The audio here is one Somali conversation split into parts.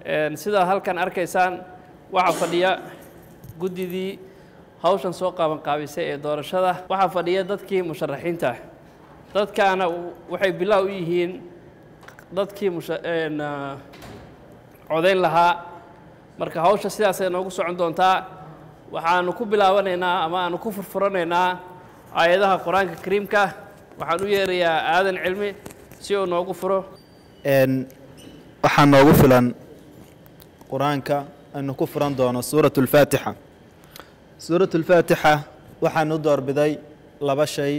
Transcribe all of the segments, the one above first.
sidaa halkan arkaysaan waxaa fadhiya guddidii hawshan soo qaabanqaabisay ee doorashada waxaa fadhiya dadkii musharaxiinta dadkaana waxay bilaaw u yihiin dadkii codayn lahaa marka hawsha sidaasay noogu socon doontaa waxaanu ku bilaabanaynaa ama aanu ku furfuranaynaa aayadaha qur-aanka kariimka waxaan u yeerayaa aadan cilmi si uu noogu furo waxaa noogu filan qur-aanka aynu ku furan doono suurat اlfaatixa suurat اlfaatixa waxaan u doorbiday laba shay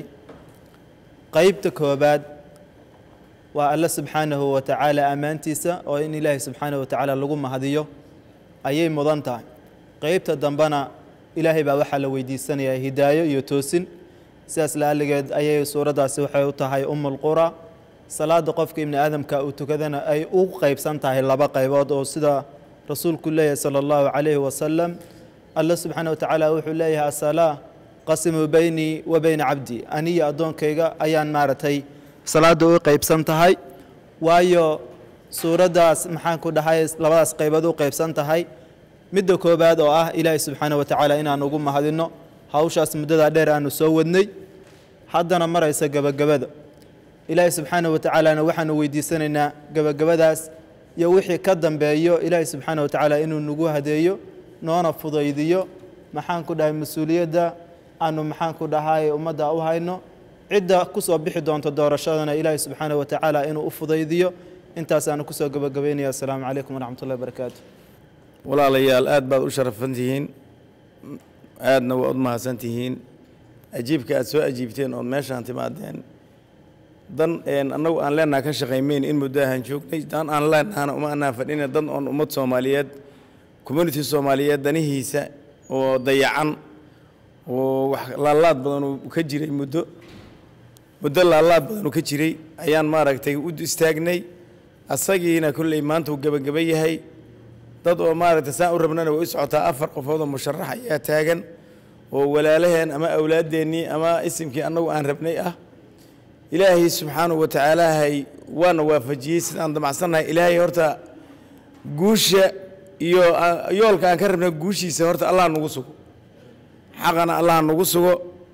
qeybta koobaad waa alle subxaanahu wa tacaala ammaantiisa oo in ilaahay subxaanahu wa tacaala lagu mahadiyo ayay mudan tahay qeybta dambena ilaahay baa waxaa la weydiisanayaa hidaayo iyo toosin sidaas la'alligeed ayay suuraddaasi waxay u tahay umulqura salaada qofka ibni aadamka uu tukadana ay u qeybsan tahay laba qaybood oo sida rasuulku leeyahay sala allahu calayhi wasalam alle subxaana wa tacaala wuxuu leeyahay asalaa qasimuu beynii wa beyna cabdi aniyo addoonkayga ayaan maaragtay salaadda u qeybsan tahay waayo suuraddaas maxaan ku dhahay labadaas qaybood u qeybsan tahay midda koobaad oo ah ilaahay subxaana wa tacaala inaan ugu mahadinno hawshaas muddadaa dheer aanu soo wadnay haddana maraysa gebagabada ilaahay subxaana wa tacaalana waxaanu weydiisanaynaa gebagabadaas iyo wixii ka dambeeyo ilaahay subxaana wa tacaala inuu nagu hadeeyo noona fudaydiyo maxaan ku dhahay mas-uuliyadda aanu maxaan ku dhahay ummadda u hayno cidda ku soo bixi doonto doorashadana ilaahay subxaana wa tacaala inuu u fudaydiyo intaasaanu kusoo gebagabaynaya assalaamu calaykum waraxmat ullahi barakaatu walaalayaal aad baad u sharafan tihiin aadna waad u mahadsan tihiin ajiibka aad soo ajiibteen ood meeshaan timaadeen dan annagu aan leenaha ka shaqaymeyn in muddo ahaan joognay dan aan leenahana uma anaan fadhina dan oon ummad soomaaliyeed community soomaaliyeed danihiisa oo dayacan oo wax laalaad badan uu ka jiray muddo muddo laalaad badan uu ka jiray ayaan maaragtay u istaagnay asagiina kolley maanta uu gebagaba yahay dad oo maaragtay saan u rabnana way u socotaa afar qofood oo musharax ayaa taagan oo walaalaheen ama awlaadeennii ama isimkii annagu aan rabnay ah ilaahay subxaanahu wa tacaalaahay waana waafajiyey sidaan damacsannahay ilaahay horta guusha iyo yoolka aan ka rabnay guushiisa horta allah nagu sugo xaqana allah nagu sugo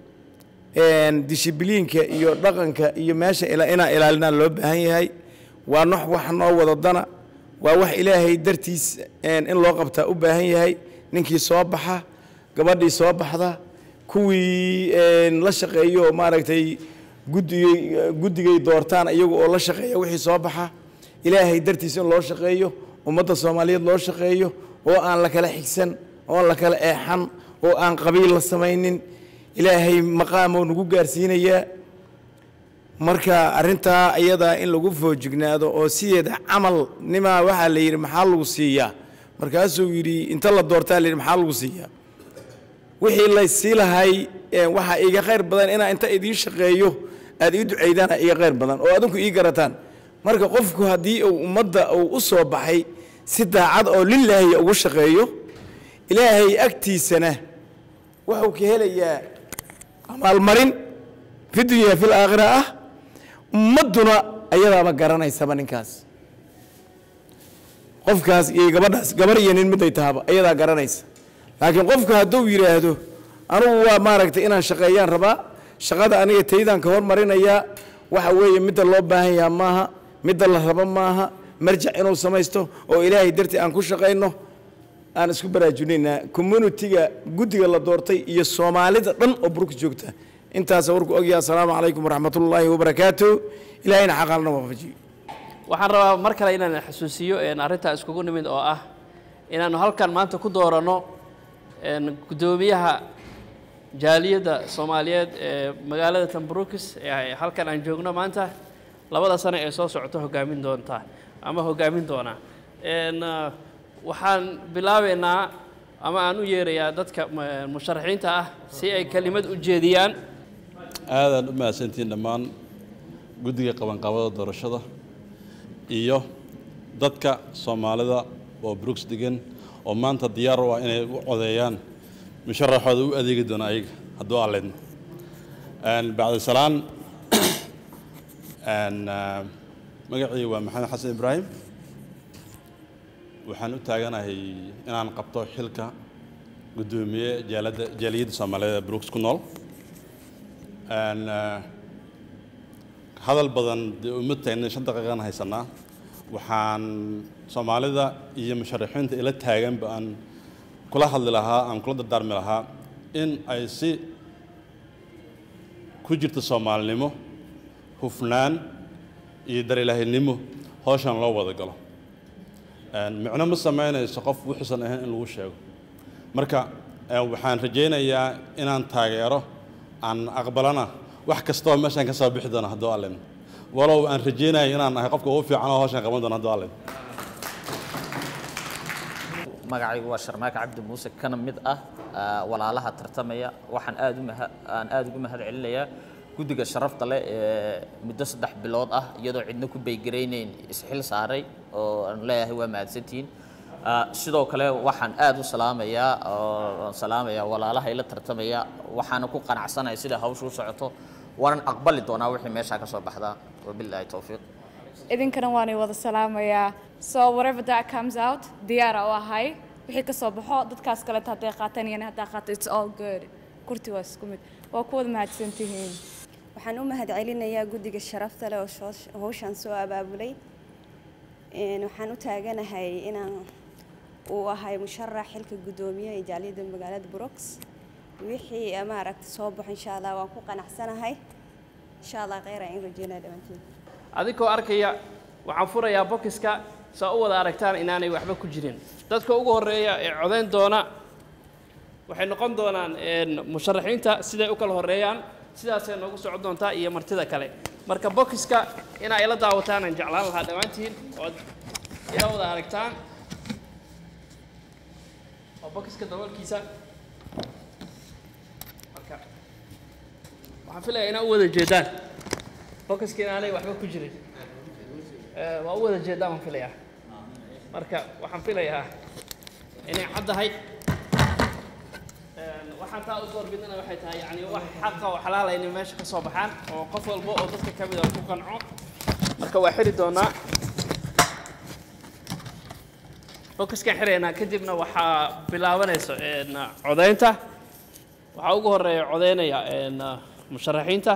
dishibiliinka iyo dhaqanka iyo meesha inaan ilaalinaa loo baahan yahay waa nox wax noo wadadana waa wax ilaahay dartiis in loo qabtaa u baahan yahay ninkii soo baxa gabadhii soo baxda kuwii la shaqeeyo oo maaragtay guddigay guddigay doortaan iyagu oo la shaqeeya wixii soo baxa ilaahay dartiis in loo shaqeeyo ummadda soomaaliyeed loo shaqeeyo oo aan la kala xigsan oo la kala eexan oo aan qabiil la samaynin ilaahay maqaamoo nagu gaarsiinayaa marka arrintaa ayadaa in lagu foojignaado oo sideeda camal nimaa waxaa la yidhi maxaa lagu siiyaa markaasuu yidhi inta la doortaa la yidhi maxaa lagu siiyaa wixii laysii lahay waxaa iiga khayr badan inaa inta idiin shaqeeyo aad ii ducaydaan iiga khayr badan oo adinku ii garataan marka qofku haddii uu ummadda uu u soo baxay si daacad oo lilaahi ugu shaqeeyo ilaahay agtiisana wuxuu ka helayaa amaalmarin fi dunya fi laakhira ah ummadduna ayadaaba garanaysaba ninkaas qofkaas iyo gabadhaas gabar iyo nin miday tahaba ayadaa garanaysa laakiin qofku hadduu yidhaahdo anugu waa maaragtay inaan shaqeeyaan rabaa shaqada aniga taydaan ka hormarinayaa waxa weeye midda loo baahan yaha maaha midda la rabo maaha marjac inuu samaysto oo ilaahay dartii aan ku shaqayno aan isku baraajinaynaa communitiga guddiga la doortay iyo soomaalida dhan oo burka joogta intaasa warku ogyaha asalaamu calaykum waraxmatullaahi wabarakaatu ilahayna xaqaalna waafajiyo waxaan rabaa mar kale inaan xasuusiyo arrintaa iskugu nimid oo ah inaannu halkan maanta ku dooranno guddoomiyaha jaaliyadda soomaaliyeed ee magaalada tambrukis ee halkan aan joogno maanta labada sano ee soo socota hoggaamin doonta ama hoggaamin doonaa waxaan bilaabaynaa ama aan u yeerayaa dadka musharaxiinta ah si ay kelimad u jeediyaan aadaan u mahadsantihiin dhammaan guddiga qabanqaabada doorashada iyo dadka soomaalida oo brooks degan oo maanta diyaar u ah inay u codeeyaan musharaxooda u adeegi doona ayaga hadduu alleedno bacdi salaan magacii waa maxamed xasan ibraahim waxaan u taaganahay inaan qabto xilka guddoomiye jaalada jaaliyadda soomaaliyeed ee brooks ku nool Een, eh, hadal badan dee uma taagnin shan daqiiqan haysanaa waxaan soomaalida iyo musharaxiinta ila taaganba aan kula hadli lahaa aan kula dardaarmi lahaa in ay si ku jirto soomaalinimo hufnaan iyo darilaahinimo hawshan loo wada galo Een, micno ma samaynayso qof wuxuusan ahayn in lagu sheego marka eh, waxaan rajaynayaa inaan taageero aan aqbalana wax kastoo meeshaan ka soo bixi doono hadduu allin walow aan rajaynaya inaan ahay qofka ugu fiican oo hawshan qaban doono hadduu allin magacaygu waa sharmaake cabdi muuse kana mid ah ah, walaalaha tartamaya waxaan aad u maha- aan aad ugu mahad celinayaa guddiga sharafta leh ee muddo saddex bilood ah iyadoo cidna ku baygaraynayn isxil saaray oo aan leeyahay waa mahadsantihiin Ah, sidoo kale waxaan aad u salaamayaa oo aan salaamayaa walaalaha ila tartamaya waxaana ku qanacsanahay sida hawshu u socoto waanan aqbali doonaa wixii meeshaa ka soo baxdaa wabilaahi towfiiq idinkana waan wada salaamayaa so whatever that comes out diyaara u ahay wixii ka soo baxo dadkaas kaleeta hadday qaataan iyana haddaa qaato it's all good kurti waa isku mid waa ku wada mahadsantihiin waxaan u mahad celinayaa guddiga sharafta leh oo shoosh- hawshan soo abaabulay Een, waxaan u taaganahay inaan uu ahay musharax xilka guddoomiye ee jaaliyadda magaalada brooks wixii eh, maaragta soo baxo insha allah waan ku qanacsanahay insha allah kheyr aan in rajeynaya dhammaantiin adinkoo arkaya waxaan furayaa bokiska saa u wada aragtaan inaanay waxba ku jirin dadka ugu horreeya ee codayn doona waxay noqon doonaan een, musharaxiinta siday u kala horreeyaan sidaasay noogu socon doontaa iyo martida kale marka bokiska inaa ila daawataan aan jeclaan lahaa dhammaantiin ood ila wada aragtaan oo bokiska daboolkiisa marka waxaan filayaa inaa u wada jeedaan bokiska inaanay waxba ku jirin Eh, waa u wada jeedaan waan filayaa marka waxaan filayaa inay caddahay Een, waxaan taa u doorbidana waxay tahay yani wax xaqa oo xalaala inay meesha ka soo baxaan oo qof walba oo dadka ka mid a ku qanco marka waa xiri doonaa bokiskaan xiraynaa kadibna waxaa bilaabanayso een, codaynta waxaa ugu horeeya codaynaya een, musharaxiinta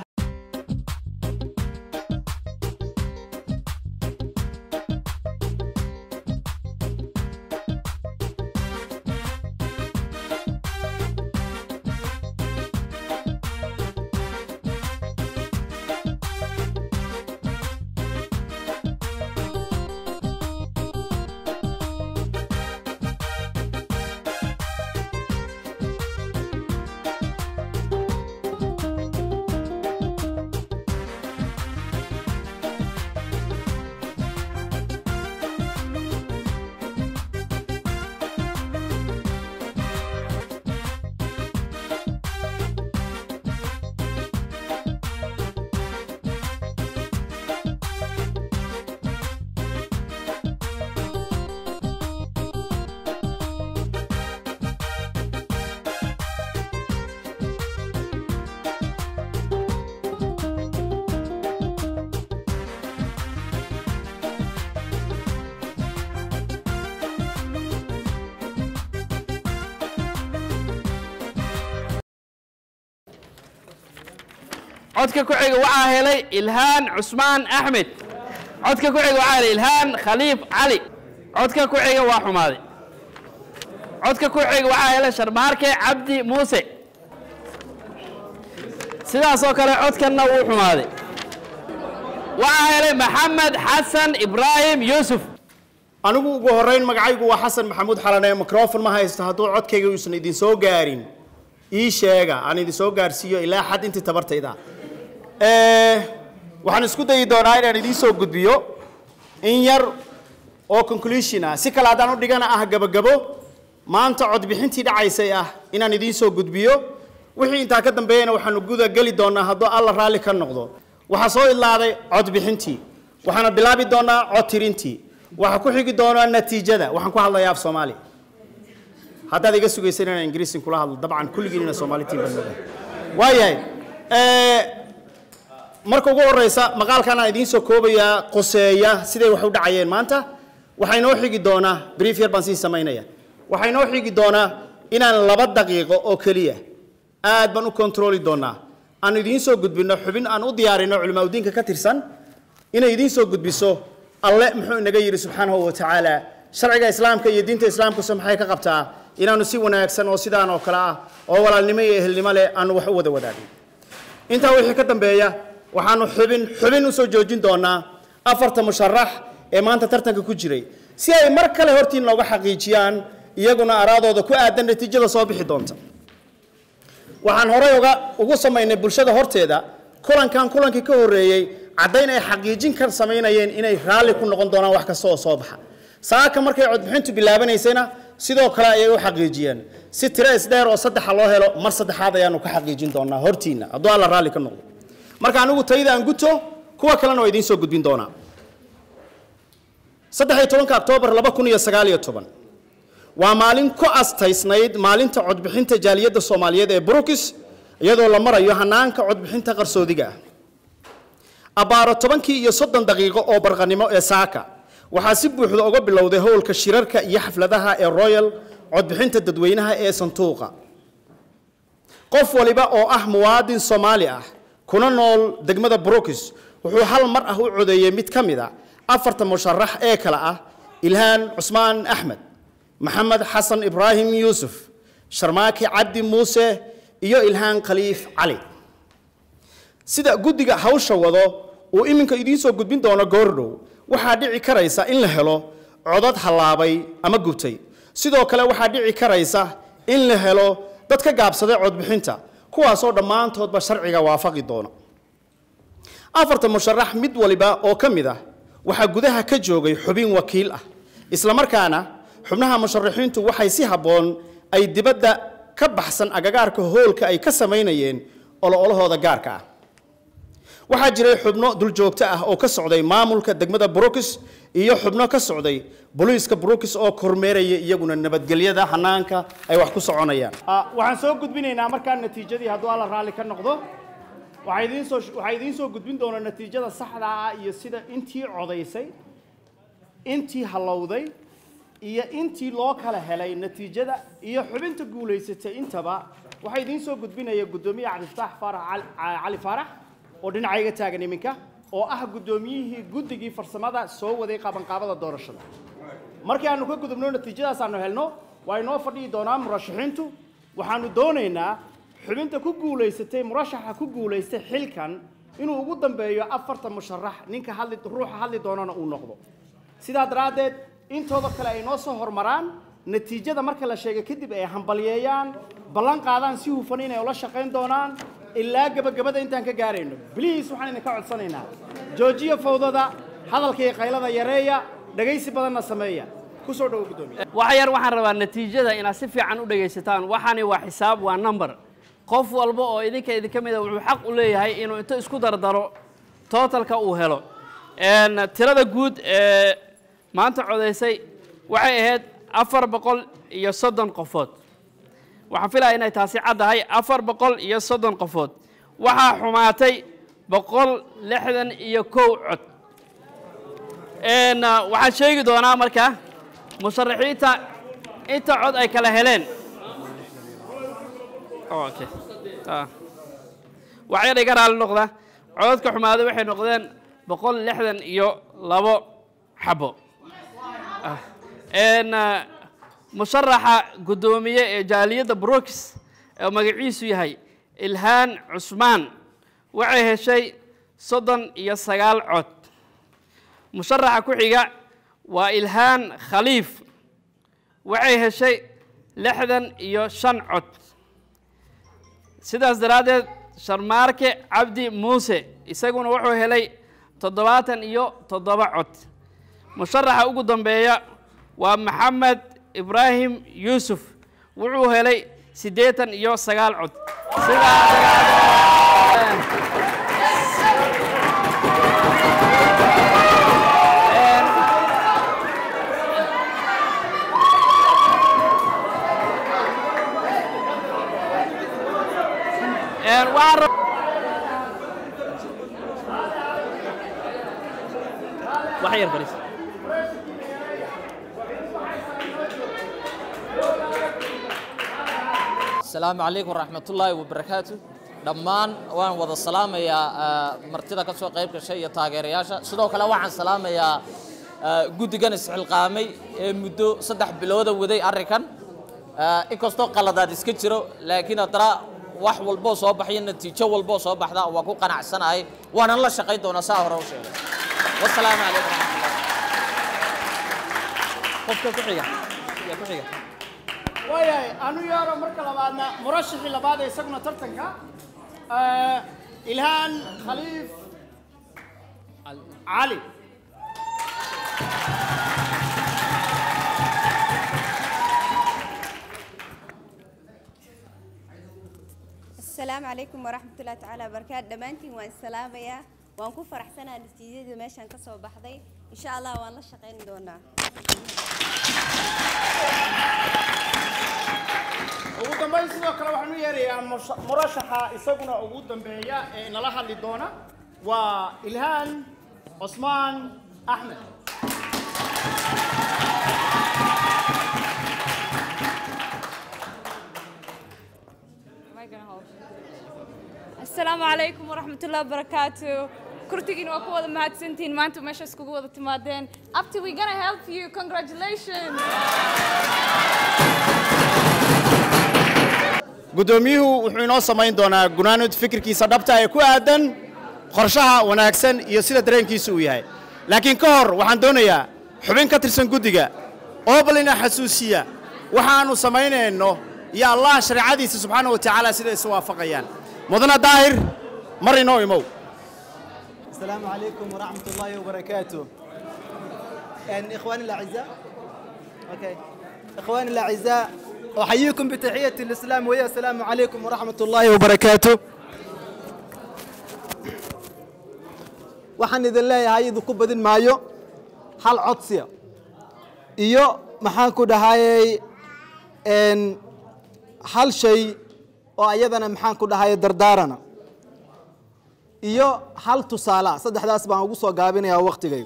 codka ku xiga waxaa helay ilhaan cusmaan axmed codka ku xiga waxaa helay ilhaan khaliif cali codka ku xiga waa xumaaday codka ku xiga waxaa helay sharmaarke cabdi muuse sidaasoo kale codkanna wuu xumaaday waxaa helay maxamed xasan ibraahim yuusuf anigu ugu horrayn magacaygu waa xasan maxamuud xalane microfon ma haysto hadduu codkayga uusan idin soo gaarin ii sheega aan idin soo gaarsiiyo ilaa xad intii tabartayda Eh, waxaan isku dayi doonaa inaan idiin soo gudbiyo in yar oo conclusion ah si kale haddaan u dhigana ah gabagabo maanta codbixintii dhacaysay ah inaan idiin soo gudbiyo wixii intaa ka dambeeyana waxaanu guda geli doonaa hadduu alla raalli ka noqdo waxaa soo idlaaday codbixintii waxaana bilaabi doonaa cod tirintii waxaa ku xigi doonaa natiijada waxaan ku hadlayaa af soomaali haddaad iga sugaysan inaan ingiriisin kula hadlo dabcan kulligiin ina soomaali tiin baan moodaa waayahay Eh, marka ugu horeysa maqaalkan aan idiin soo koobayaa qoseeya siday wax u dhacayeen maanta waxaa inoo xigi doonaa brief yar baan sii samaynaya waxaa inoo xigi doonaa inaan laba daqiiqo oo keliya aad baan u kontrooli doonaa aan idiin soo gudbino xubin aan u diyaarino culimaadudiinka ka tirsan inay idiin soo gudbiso alle muxuu inaga yidhi subxaanahu wa tacaala sharciga islaamka iyo diinta islaamkuse maxay ka qabtaa inaanu si wanaagsan oo sidaan oo kale ah oo walaalnimo iyo ehelnimo leh aanu wax u wada wadaagin intaa wixii ka dambeeya waxaanu xubin xubin usoo joojin doonaa afarta musharax ee maanta tartanka ku jiray si ay mar kale hortiin looga xaqiijiyaan iyaguna araadooda ku aadan natiijada soo bixi doonta waxaan horey uga ugu samaynay bulshada horteeda kulankan kulankii ka horreeyey caddayn ay xaqiijin ka samaynayeen inay raalli ku noqon doonaan wax kasta oo soo baxa saaka markay codbixintu bilaabanaysayna sidoo kale ayay u xaqiijiyeen si tiro isdheer oo saddexa loo helo mar saddexaad ayaanu ka xaqiijin doonaa hortiinna hadduu alla raalli ka noqdo marka anigu tayada aan guto kuwa kalena waa idiin soo gudbin doonaa saddex iyo tobanka oktoobar laba kun iyo sagaal iyo toban waa maalin ku astaysnayd maalinta codbixinta jaaliyadda soomaaliyeed ee brukis iyadoo la marayo hanaanka codbixinta qarsoodiga ah abbaaro tobankii iyo soddon daqiiqo oo barqanimo ee saaka waxaa si buuxda uga bilowday howlka shirarka iyo xafladaha ee royal codbixinta dadweynaha ee sanduuqa qof waliba oo ah muwaadin soomaali ah kuna nool degmada brukis wuxuu hal mar ah u codeeyey mid ka mid a afarta musharax ee kale ah ilhaan cusmaan axmed maxamed xasan ibraahim yuusuf sharmaaki cabdi muuse iyo ilhaan khaliif cali sida guddiga hawsha wado uu iminka idiin soo gudbin doono goordhow waxaa dhici karaysa in la helo codad hallaabay ama gubtay sidoo kale waxaa dhici karaysa in la helo dad ka gaabsaday codbixinta kuwaasoo dhammaantoodba sharciga waafaqi doona afarta musharax mid waliba oo ka mid ah waxaa gudaha ka joogay xubin wakiil ah islamarkaana xubnaha musharaxiintu waxay si habboon ay dibadda ka baxsan agagaarka hoolka ay ka samaynayeen olo-olahooda gaarka ah waxaa jiray xubno duljoogto ah oo ka socday maamulka degmada brukis iyo xubno ka socday booliiska brukis oo kormeeraya iyaguna nabadgelyada hanaanka ay wax ku soconayaan waxaan soo gudbinaynaa markaa natiijadii hadduu alla raalli ka noqdo waxaa idiin soo waxaa idiin soo gudbin doona natiijada saxda ah iyo sida intii codaysay intii hallowday iyo intii loo kala helay natiijada iyo xubinta guulaysatay intaba waxaa idiin soo gudbinaya guddoomiye cabdifataax faarax cali- cali faarax oo dhinacayga taagan iminka oo ah guddoomiyihii guddigii farsamada soo waday qabanqaabada doorashada markii aanu ka gudubno natiijadaas aanu helno waa inoo fadhiyi doonaa murashaxiintu waxaanu doonaynaa xubinta ku guulaysatay murashaxa ku guulaystay xilkan inuu ugu dambeeyo afarta musharax ninka hadli ruuxa hadli doonana uu noqdo sidaa daraaddeed intooda kale ay noo soo hormaraan natiijada marka la sheegay kadib ay hambalyeeyaan ballan qaadaan si hufan inay ula shaqayn doonaan ilaa gebagabada intaan ka gaarayno bliis waxaan idinka codsanaynaa joojiya fawdada hadalka iyo qaylada yareeya dhegaysi badanna sameeya ku soo dhowo guddoomiye wax yar waxaan rabaa natiijada inaad si fiican u dhegaysataan waxaani waa xisaab waa number qof walba oo idinka idinka mida wuxuu xaq u leeyahay inuu inta isku dardaro totalka uu helo Een, tirada guud ee maanta codaysay waxay ahayd afar boqol iyo soddon qofood waxaan filaya inay taasi caddahay afar boqol iyo soddon qofood waxaa xumaatay boqol lixdan iyo kow cod Een, ah, waxaan sheegi doonaa marka musharaxiinta inta cod ay kala heleen Oh, okay. Ah. wax yar iga raali noqda codadka xumaaday waxay noqdeen boqol lixdan iyo labo xabo Ah. Een, ah, musharaxa guddoomiye ee jaaliyadda brooks oo magaciisu yahay ilhaan cusmaan waxay heshay soddon iyo sagaal cod musharaxa ku xiga waa ilhaan khaliif waxay heshay lixdan iyo shan cod sidaas daraaddeed sharmaarke cabdi muuse isaguna wuxuu helay toddobaatan iyo toddoba cod musharaxa ugu dambeeya waa maxamed ibraahim yuusuf wuxuu helay siddeetan iyo sagaal cod sidaa daraaddeed Een, waxaan rab- wax yar fadhiis asalaamu calaykum waraxmatullaahi wabarakaatu dhammaan waan wada salaamayaa ah, martida ka soo qayb gashay iyo taageerayaasha sidoo kale waxaan salaamayaa ah, guddigan isxilqaamay ee muddo saddex bilooda waday arrinkan Ah, inkastoo qaladaad iska jiro laakiin haddana wax walboo soo baxyo natiijo walboo soo baxda waa ku qanacsanahay waanan la shaqayn doonaa saa hore u sheegay wasalaamu calaykum waraxmatullahi qofka ku xiga yaa ku xiga waayahay anu yeero marka labaadna murashixii labaad ee isaguna tartanka eh, ilhaan khaliif cali asalaamu calaykum waraxmatullahi tacaala wabarakaatu dhammaantiin waan salaamayaa waan ku faraxsanaa natiijadii meeshaan ka soo baxday insha allah waan la shaqayn doonaa ugu dambayn sidoo kale waxaan u yeerayaa musha- murashaxa isaguna ugu dambeeya ee nala hadli doona waa ilhaan cusmaan axmed asalaamu calaykum waraxmatullahi wabarakaatu kurtigiina waa ku wada mahadsantihiin maanta meesha iskugu wada timaadeen abti we gonna help you congratulations guddoomiyuhu wuxuu inoo samayn doonaa gunaanud fikirkiisa dhabta ee ku aadan qorshaha wanaagsan iyo sida dareenkiisu uu yahay laakiin ka hor waxaan doonayaa xubin ka tirsan guddiga oo bal ina xasuusiya waxaannu samaynayno iyo allah shareecadiisa subxaana wa tacaala sida isu waafaqayaan mudana daahir mar inoo imow السلام عليكم ورحمة الله وبركاته يعني إخواني الأعزاء أوكي إخواني الأعزاء أحييكم بتحية الإسلام وهي السلام عليكم ورحمة الله وبركاته waxaan idin leeyahay idinku badin maayo hal codsiya iyo maxaan ku dhahayey n hal shay oo ayadana maxaan ku dhahayay dardaarana iyo hal tusaala saddexdaas baan ugu soo gaabinayaa waktigayga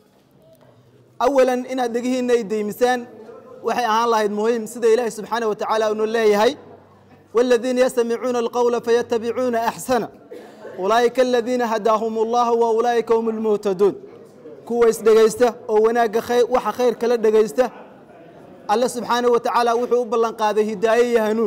awalan inaad dhegihiinna ay deymisaan waxay ahaan lahayd muhiim sida ilaahi subxaana wa tacaala unu leeyahay والذين يستمعون القول فيتبعون أحسنه أولئك الذين هداهم الله وأولئك هم المهتدون كوا إسدقيسته أو وناق خير وح خير كلا دقيسته الله سبحانه وتعالى وحو بلن قاده هداية هنون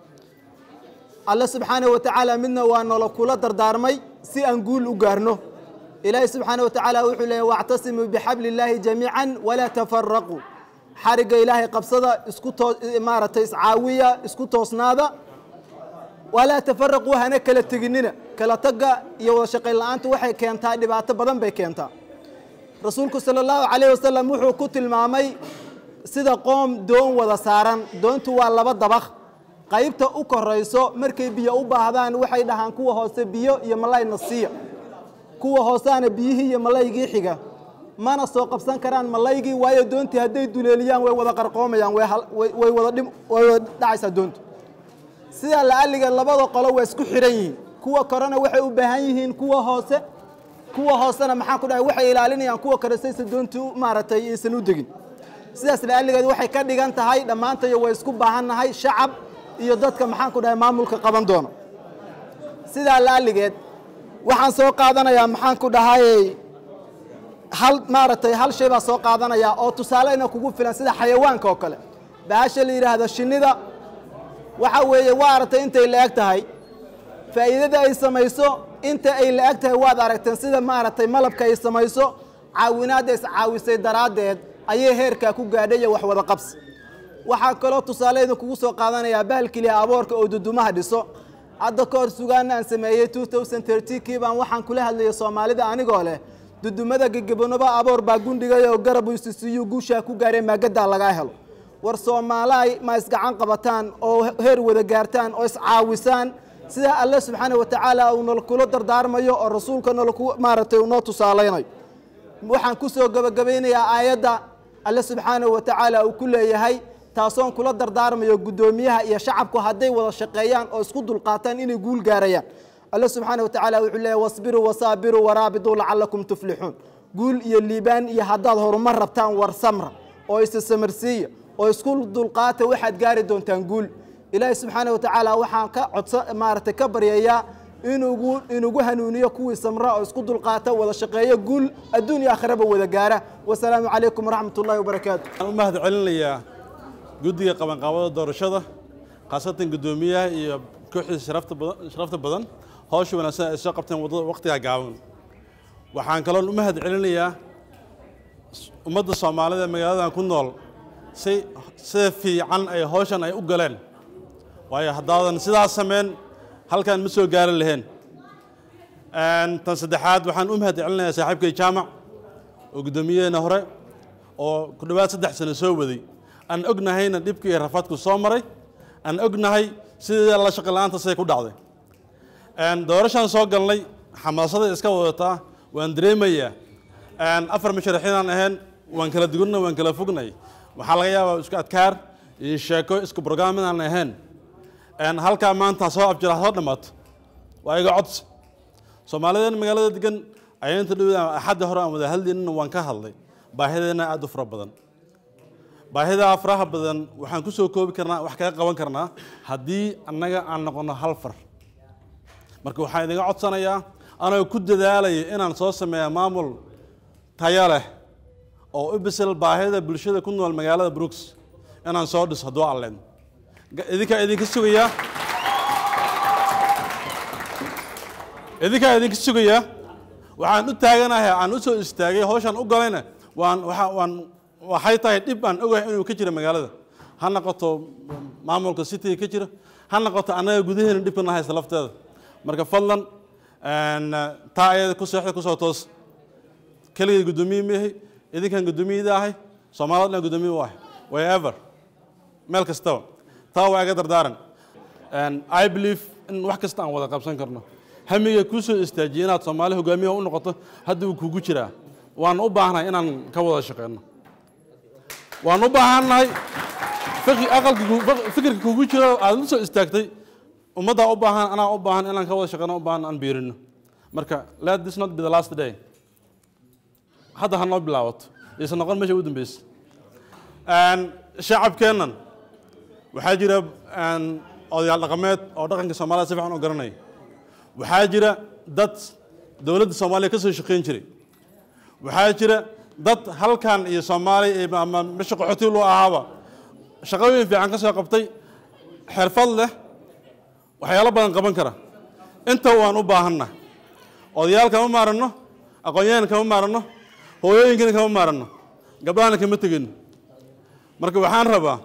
الله سبحانه وتعالى منا وأن لكل دردارمي سي أنقول أقارنه إلهي سبحانه وتعالى وحو له واعتصموا بحبل الله جميعا ولا تفرقوا حرق إلهي قبصده اسكتو إمارة إسعاوية اسكتو صنادة walaa tafaraquu hana kala teginina kala taga iyo wada shaqayn la-aanta waxay keentaa dhibaato badan bay keentaa rasuulku sala allahu calayh wasalam wuxuu ku tilmaamay sida qoom doon wada saaran doontu waa laba dabaq qaybta u korayso markay biyo u baahdaan waxay dhahaan kuwa hoose biyo iyo malayna siiya kuwa hooseana biyihii iyo malaygii xiga mana soo qabsan karaan malaygii waayo doontii hadday duleeliyaan way wada qarqoomayaan way hal- way- way wada dhim- way wada dhacaysaa doontu sidaa la'alliga labada qolo waa isku xiran yihiin kuwa korena waxay u baahan yihiin kuwa hoose kuwa hoosena maxaan ku dhahay waxay ilaalinayaan kuwa kore saysa doontu maaragtay aysan u degin sidaas la'alligeed waxay ka dhigan tahay dhammaantayo way isku baahan nahay shacab iyo dadka maxaan ku dhahay maamulka qaban doono sidaa la'alligeed waxaan soo qaadanayaa maxaan ku dhahayey hal maaragtay hal shay baa soo qaadanaya oo tusaaleyna kugu filan sida xayawaanka oo kale bahasha la yidhaahdo shinnida waxa weeye waa aragtay intay la-eg tahay faa'iidada ay samayso inta ay la-eg tahay waad aragteen sida maaragtay malabka ay samayso caawinaadda iscaawisay daraaddeed ayay heerkaa ku gaadhay iyo wax wada qabsi waxaa kaloo tusaaleyda kugu soo qaadanayaa bahalkiliya aboorka oo dudumaha dhiso hadda ka hor sugaana aan sameeyey kii baan waxaan kula hadlayay soomaalida anigoo leh dudumada gegebonoba aboor baa gundhigay oo garab isisiiyu guushaa ku gaareen maagadaa lagaa helo war soomaalaay ma isgacan qabataan oo heer wada gaartaan oo iscaawisaan sida alle subxaana wa tacaala uu nalkula dardaarmayo oo rasuulka nalku maaragtay uu noo tusaalaynayo waxaan ku soo gabagabaynayaa aayadda alle subxaana wa tacaala uu ku leeyahay taasoon kula dardaarmayo guddoomiyaha iyo shacabku hadday wada shaqeeyaan oo isku dulqaataan inay guul gaarayaan alle subxaana wa tacaala wuxuu leeyahay wasbiruu wasaabiruu waraabiduu lacalakum tuflixuun guul iyo liibaan iyo haddaad horumar rabtaan war samra oo isa samarsiiya oo isku dulqaata waxaad gaari doontaan guul ilaahay subxaana wa tacaala waxaan ka codsa maaragtay ka baryayaa inugu inugu hanuuniyo kuwii samra oo isku dulqaata wada shaqeeyo guul adduun iyo aakhiraba wada gaara wasalaamu calaykum waraxmat ullahi wabarakaatu waxaan u mahad celinayaa guddiga qabanqaabada doorashada khaasatan guddoomiyaha iyo kooxdiisa sharafta badan sharafta badan hawsha wanaagsan ay soo qabteen waddada waqtigaa gaaban waxaan kaloon u mahad celinayaa ummadda soomaalida ee magaaladan ku nool si sida fiican ay hawshan ay u galeen waayo haddaadan sidaas sameyn halkan ma soo gaari lahayn tan saddexaad waxaan u mahad celinayaa saaxiibkay jaamac oo guddoomiyaheena hore oo ku dhowaad saddex sano soo waday aan ognahayna dhibkii iyo rafaadku soo maray aan ognahay sidii la shaqo la'aanta siday ku dhacday doorashaan soo galnay xamaasada iska wadataa waan dareemayaa afar musharaxiinaan ahayn waan kala dugunna waan kala fognay waxaa laga yaabaa isku adkaar iyo sheeko isku brograam inaan ahayn halkaa maanta soo abjira soo dhammaato waa iga codsi soomaalidan magaalada degan ayaanta dhow axadda hore aan wada hadlaynina waan ka hadlay baahideena aad u fara badan baahidaa faraha badan waxaan ku soo koobi karnaa wax kaga qaban karnaa haddii annaga aan noqono hal far marka waxaan idinga codsanayaa anoo ku dadaalaya inaan soo sameeya maamul tayo leh oo u bisel baahida bulshada ku nool magaalada brooks inaan soo dhiso hadduu alleen idinkaa idinka sugayaa idinkaa idinka sugayaa waxaan u taaganahay aan u soo istaagay hawshaan u galayna waan waxa waan waxay tahay dhib aan ogahay inuu ka jiro magaalada ha noqoto maamulka cityga ka jira ha noqoto annaga gudaheena dhibkana haysta lafteeda marka fadlan taa ayada ku seexda kusoo toos keligay guddoomiye maahay idinkan guddoomiyada ahay soomaalida dhan guddoomiye u ahay wherever meel kastaba taa waa iga dardaaran i believe in wax kasta aan wada qabsan karno hamiga kuu soo istaajiyay inaad soomaali hogaamiya u noqoto hadda uu kugu jiraa waan u baahnahay inaan ka wada shaqeyno waan u baahannahay aqalka fikirka kugu jiro aad u soo istaagtay ummaddaa u baahan anaa u baahan inaan ka wada shaqeyno u baahan aan biirino marka let this not be the last day hadda ha noo bilaabato aysan noqon meesha ugu dambeysa shacabkeennan waxaa jira odayaal dhaqameed oo dhaqanka soomaalida si fiican u garanaya waxaa jira dad dowladda soomaaliya ka soo shaqeyn jiray waxaa jira dad halkan iyo soomaaliya ama meesha qaxooti loo ahaaba shaqooyin fiican ka soo qabtay xirfad leh waxyaalo badan qaban kara inta waan u baahanna odayaal kama maaranno aqoon-yahan kama maaranno hooyooyinkana kama maaranno gabdhahana kama tegin marka waxaan rabaa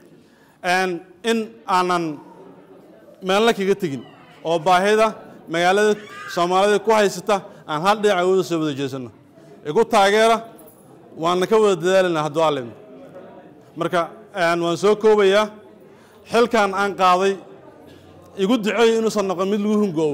in aanan meelna kaga tegin oo baahida magaalada soomaalida ku haysata aan hal dhinac awooda soo wada jeesano igu taageera waana ka wada dadaalina hadduu alin marka waan soo koobayaa xilkan aan qaaday igu duceeyo inuusan noqon mid lagu hungoobo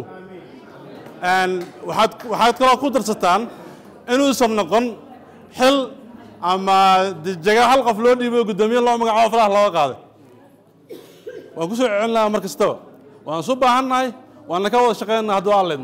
waxaad waxaad kaloo ku darsataan inuusan noqon xil ama jaga hal qof loo dhiibo guddoomiye loo magacaabo faraha looga qaaday waan ku soo celin lahaa mar kastaba waan isu baahannahay waana ka wada shaqeynaa hadduu alin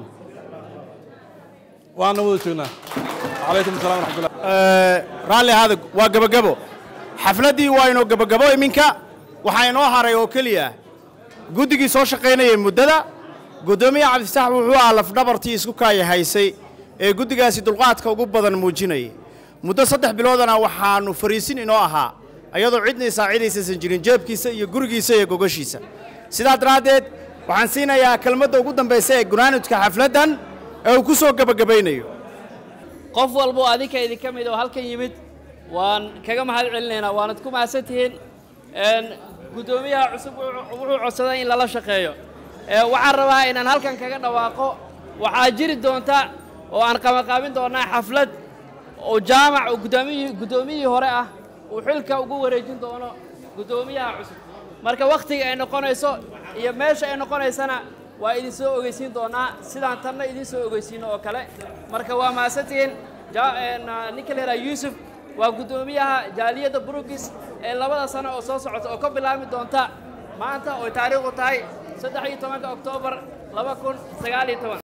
waana wada joognaa calaykum assalam waraxmatullah raalli ahaada waa gabagabo xafladdii waa inoo gabagabo iminka waxaa inoo haray oo keliya guddigii soo shaqaynayay muddada guddoomiye cabdisax wuxuu ahaa lafdhabartii isku kaaya haysay ee guddigaasi dulqaadka ugu badan muujinayay muddo saddex biloodana waxaannu fariisin inoo ahaa ayadoo cidna isaacidaysaysan jirin jeebkiisa iyo gurigiisa iyo gogashiisa sidaa daraaddeed waxaan siinayaa kelmadda ugu dambaysa ee gunaanudka xafladdan ee uu ku soo gebagabaynayo qof walbo adinka idinka mid oo halkan yimid waan kaga mahad celinaynaa waanad ku mahadsan tihiin guddoomiyaha cusub wuxuu codsaday in lala shaqeeyo waxaan rabaa inaan halkan kaga dhawaaqo waxaa jiri doonta oo aan qabanqaabin doonaa xaflad oo jaamac oo guddoomiyihii guddoomiyihii hore ah uu xilka ugu wareejin doono guddoomiyaha cusub marka wakhtiga ay noqonayso iyo meesha ay noqonaysana waa idin soo ogeysiin doonaa sidaan tanna idin soo ogeysiino oo kale marka waa mahadsantihiin ninka la yidhaha yuusuf waa guddoomiyaha jaaliyadda brugis ee labada sano oo soo socota oo ka bilaabmi doonta maanta oo taariikhdu tahay saddex iyo tobanka oktoobar laba kun sagaal iyo toban